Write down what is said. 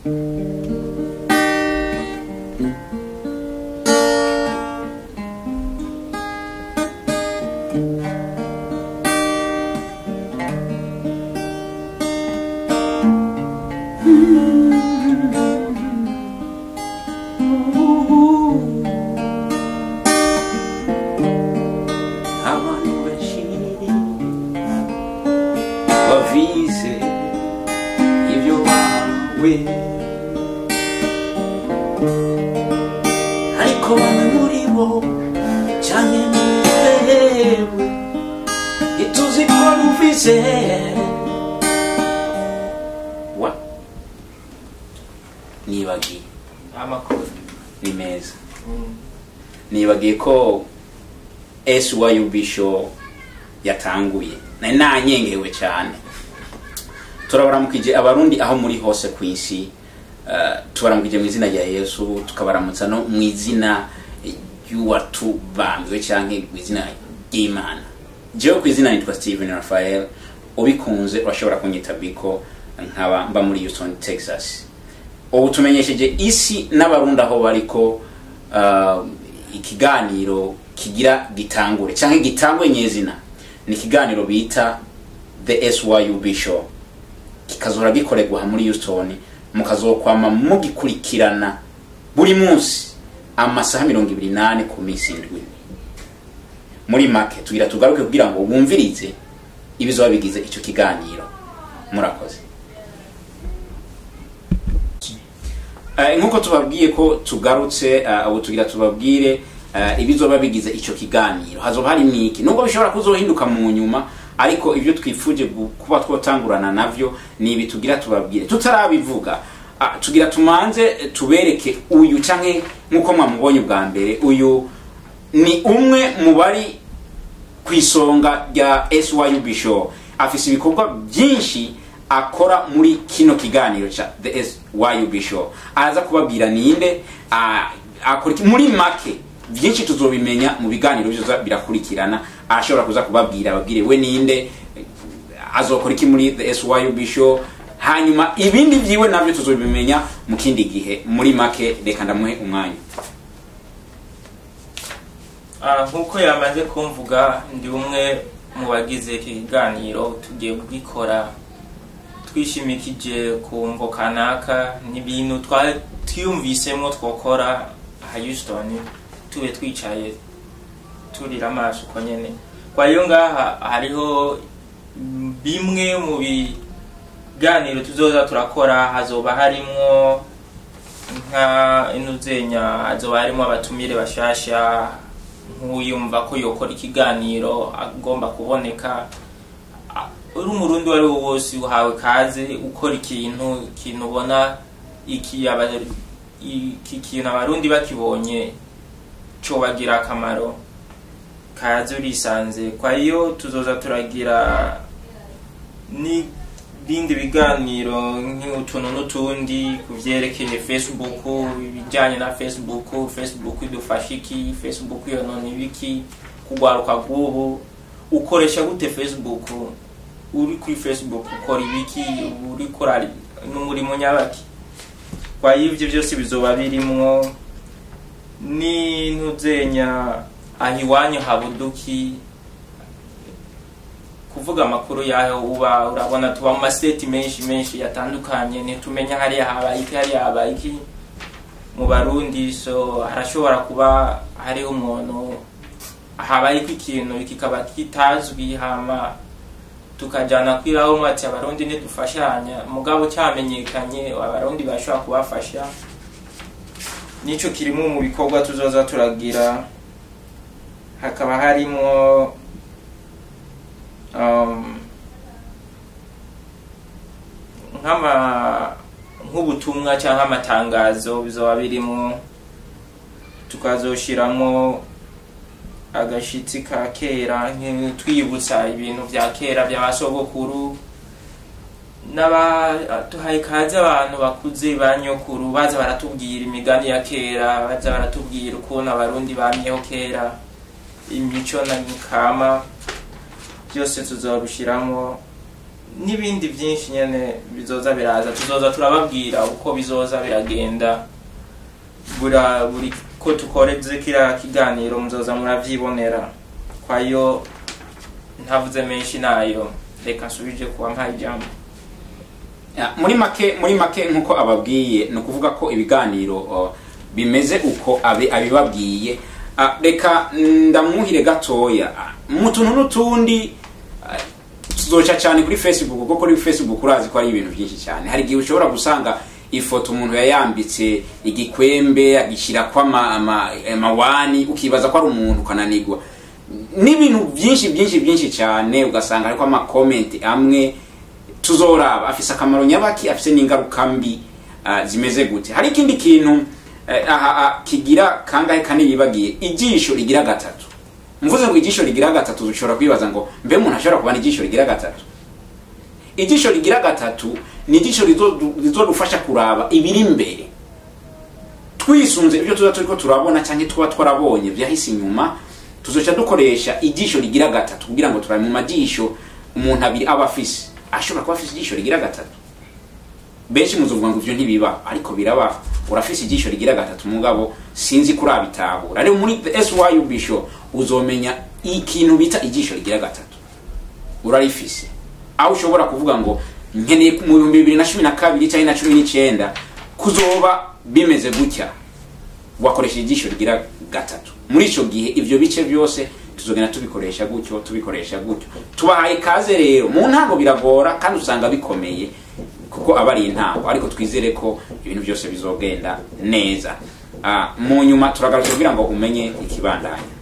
abantu benshi bavize ibyo bawe ariko bamwe muri bo cyane mwewe ituzi ko numvise wa nibagiye amakuru ni meza nibagiye ko SYUB show yatanguye nari nanyengewe cyane turabaramukije abarundi aho muri hose ku isi eh, tubaramukije mu izina rya yesu tukabaramutsa no mu izina ry'uwatubambwe cyangwa mu izina ry'imana jewe ku izina nitwa steven rafael ubikunze urashobora kunyita biko nkaba mba muri houston texas ubu tumenyesheje isi n'abarundi aho bariko uh, ikiganiro kigira gitangure cyangwa gitangwe nyezina ni ikiganiro bita the syub show kikazohora gikorerwa aha muri houston mukazokwama mugikurikirana buri munsi amasaha mirongo ibiri nane ku minsi indwi muri make tugira tugaruke kugira ngo wumvirize ibizoba bigize icyo kiganiro murakoze Eh, nk'uko tubabwiye ko tugarutse eh, ubu tugira tubabwire eh, ibizoba bigize icyo kiganiro hazoba hari niki nubwo bishobora kuzohinduka mu nyuma ariko ibyo twifuje gu- kuba twotangurana navyo ni ibi tugira tubabwire tutarabivuga ah, tugira tumanze eh, tubereke uyu canke nk'uko mwamubonye ubwa mbere uyu ni umwe mu bari ku isonga rya SYUB show afise ibikorwa byinshi akora muri kino kiganiro cha the SYUB show araza kubabwira ninde ah, akora iki- muri make byinshi tuzobimenya mu biganiro bizoza birakurikirana arashobora kuza kubabwira ababwire we ninde azokora iki muri the SYUB show hanyuma ibindi vyiwe navyo tuzobimenya mu kindi gihe muri make reka ndamuhe umwanya Ah, nk'uko yamaze kumvuga ndi umwe mu bagize iki kiganiro tugiye kugikora twishimikije ku mvo kanaka n'ibintu twari twiyumvisemo twokora aha Houston tube twicaye turira amaso uko nyene kwa hiyo ngaha hariho mm, bimwe mu biganiro tuzoza turakora hazoba harimwo nka inuzenya hazoba harimo abatumire bashasha nk'uyumva ko yokora ikiganiro agomba kuboneka A- uri umurundi uwo ari wo wose uhawe kaze ukora ikintu ikintu ubona iki aba- iki kintu abarundi bakibonye cobagira akamaro kaze urisanze kwa hiyo tuzoza turagira n'ibindi biganiro nk'utuntu n'utundi ku vyerekeye facebook ibijyanye na facebook facebook idufasha iki facebook yonona ibiki kugwaruka rw'ubu ukoresha gute facebook uri kuri facebook ukora ibiki uri kora n'umurimo nyabaki kwa ivyo byose bizoba birimwo n'intuzenya aho iwanyu habuduki kuvuga amakuru yaho uba urabona tuba mu maseti menshi menshi yatandukanye ntitumenya hariya habaye iki hariya habaye iki mu barundi so harashobora kuba hariho umuntu habaye ko ikintu kikaba kitazwi hama tukajyana kwiraho mwati abarundi ntidufashanya mugabo cyamenyekanye abarundi bashobora kubafasha nicyo kirimo mu bikorwa tuzoza turagira hakaba harimo um, nk'ama nk'ubutumwa cyangwa amatangazo bizoba birimo tukazoshiramo agashitsi ka kera nki- twibutsa ibintu bya kera bya basogokuru n'abaduhaye kaze abantu bakuze ba nyokuru baza baratubwira imigani ya kera baza baratubwira ukuntu abarundi bamyeho kera imico na kama byose tuzabishyiramo n'ibindi byinshi nyene bizoza biraza tuzoza turababwira uko bizoza biragenda bura buri ko tukoreze kiriya kiganiro muzoza muravyibonera kwayo ntavuze menshi nayo reka nsubije kuba mpaye ijambo Ya, muri make muri make nkuko ababwiye ni ukuvuga ko ibiganiro uh, bimeze uko abe abibabwiye Ah, reka ndamwuhire gatoya Ah, mu tuntu n'utundi ah, tuzoca cyane kuri facebook kuko kuri facebook urazi ko ari ibintu byinshi cyane hari igihe ushobora gusanga ifoto umuntu yayambitse igikwembe agishyirako ama- ama- amawani ukibaza ko ari umuntu ukananigwa n'ibintu byinshi byinshi byinshi cyane ugasanga ariko amakomenti amwe tuzoraba afise akamaro nyabaki afise n'ingaruka mbi ah, zimeze gute hari ikindi kintu eh, aha ah, kigira kangahe kane yibagiye ijisho rigira gatatu mvuze ngo ijisho rigira gatatu ushobora kwibaza ngo mbe umuntu ashobora kubana ijisho rigira gatatu ijisho rigira gatatu ni ijisho rizo- rizodufasha kuraba ibiri imbere twisunze ibyo tuba turiko turabona cyangwa tuba twarabonye byahise inyuma tuzoca dukoresha ijisho rigira gatatu kugira ngo turabe mu majisho umuntu abiri aba afise ashobora kuba afise ijisho rigira gatatu benshi muzovuga ngo ivyo ntibiba ariko biraba urafise ijisho rigira gatatu mugabo sinzi kurabitahura rero muri the syub show uzomenya ikintu bita ijisho rigira gatatu urarifise aho ushobora kuvuga ngo nkeneye mu bihumbi bibiri na cumi na kabiri cyangwa na cumi n'icyenda kuzoba bimeze gutya wakoresha ijisho rigira gatatu muri icyo gihe ibyo bice byose tuzogenda tubikoresha gutyo tubikoresha gutyo tubahaye ikaze rero mu ntango biragora kandi usanga bikomeye kuko aba ari intango ariko twizere ko ibintu byose bizogenda neza Ah, mu nyuma turagarutse kugira ngo umenye ikibandanya